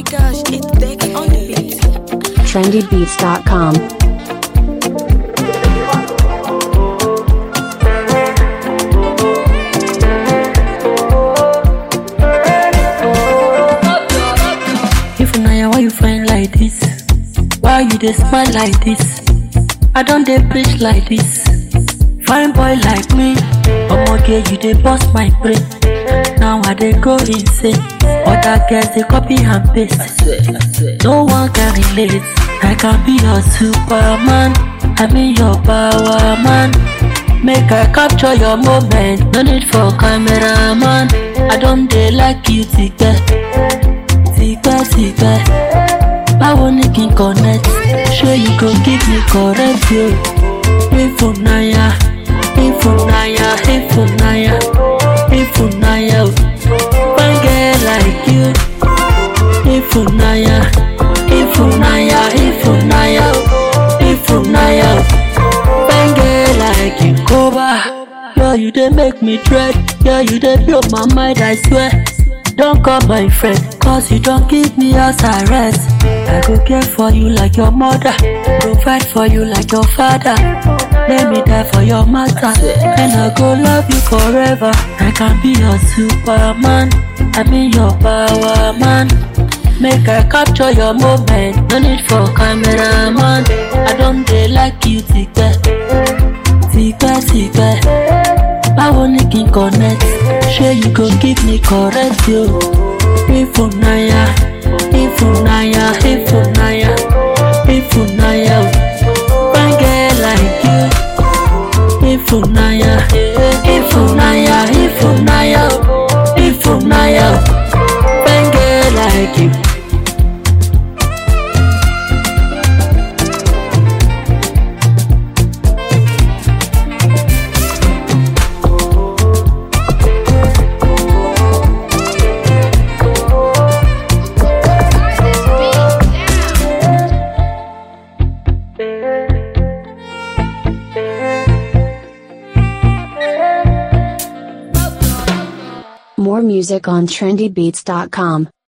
my gosh, it's Dex on the beat. trendybeats.com. If na why you find like this? Why you dey smile like this? I don dey preach like this. Fine boy like me, omoge you dey burst my brain. Now I dey go insane. Other girls dey copy and paste. No one can relate. I can be your superman. I mean your power man. Make I capture your moment. No need for cameraman. I don dey like you tipẹ́. tipẹ́tipẹ́ báwo ni kí n connect ṣé you go give me correct yo ifunaya ifunaya ifunaya ifunaya o fine girl like you ifunaya ifunaya ifunaya o ifunaya o fine girl like you koba yo you dey make me dread yo you dey blow my mind i swear. Don't call my friend, cause you don't give me house arrest. I go care for you like your mother, provide for you like your father. Let me die for your matter, and I go love you forever. I can be your superman, I mean your power man. Make I capture your moment, no need for cameraman. I don't dey like you tipẹ́, tipẹ́ tipẹ́. báwo ni kí n connect ṣé you go give me correct yo ifunaya ifunaya ifunaya ifunaya o fine girl like you ifunaya ifunaya ifunaya o ifunaya o fine girl like you. More music on trendybeats.com.